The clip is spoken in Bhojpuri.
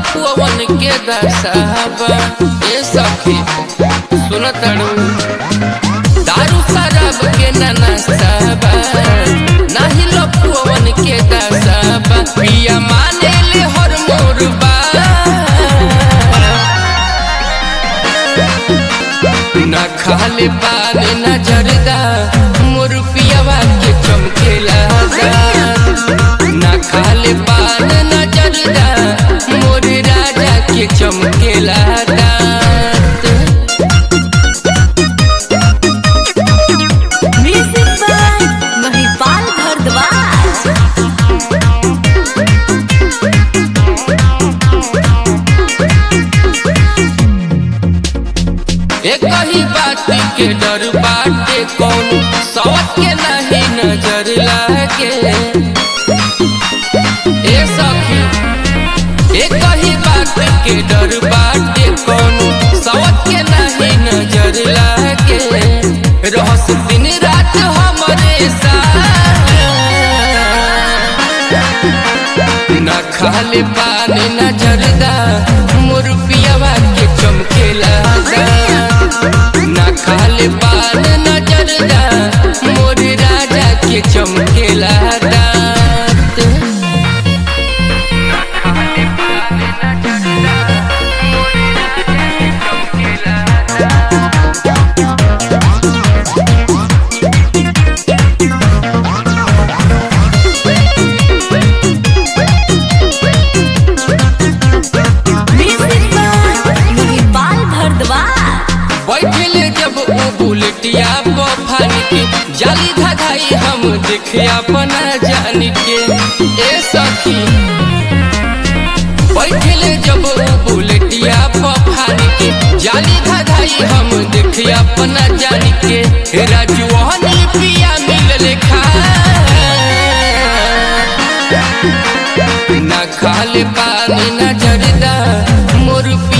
लपुअन के दसाबा ए सखी सुन तड़ू दारू शराब के ननसाबा नाही लपुअन के दसाबा पिया माने ले हर मोर बा न खाले पान न जरदा मोर पियावा के चमकेला न खाले पान न जरदा मोर राजा के चमकेला दांत म्यूजिक बाय महिपाल भारद्वाज एक ही बात के डर बाटे कौन सौत के नहीं नजर लागे ए सखी एक ही बात के डर बाटे कौन सौत के नहीं नजर लागे रहस दिन रात हमरे साथ न खाले पानी न जरदा मोर पियावा के चमकेला न खाले पान न जरदा मोर राजा के चमकेला दांत म्यूजिक बाय महिपाल भारद्वाज बैठले जब उ बुलेटिया बफान के जाली धधाई हम देखे अपना जान के ए सखी बैठले जब उ बुलेटिया बफान के जाली धधाई हम देखे अपना जान के राजू हनी पिया मिलले खा न खाले पानी न जरदा मोर पिया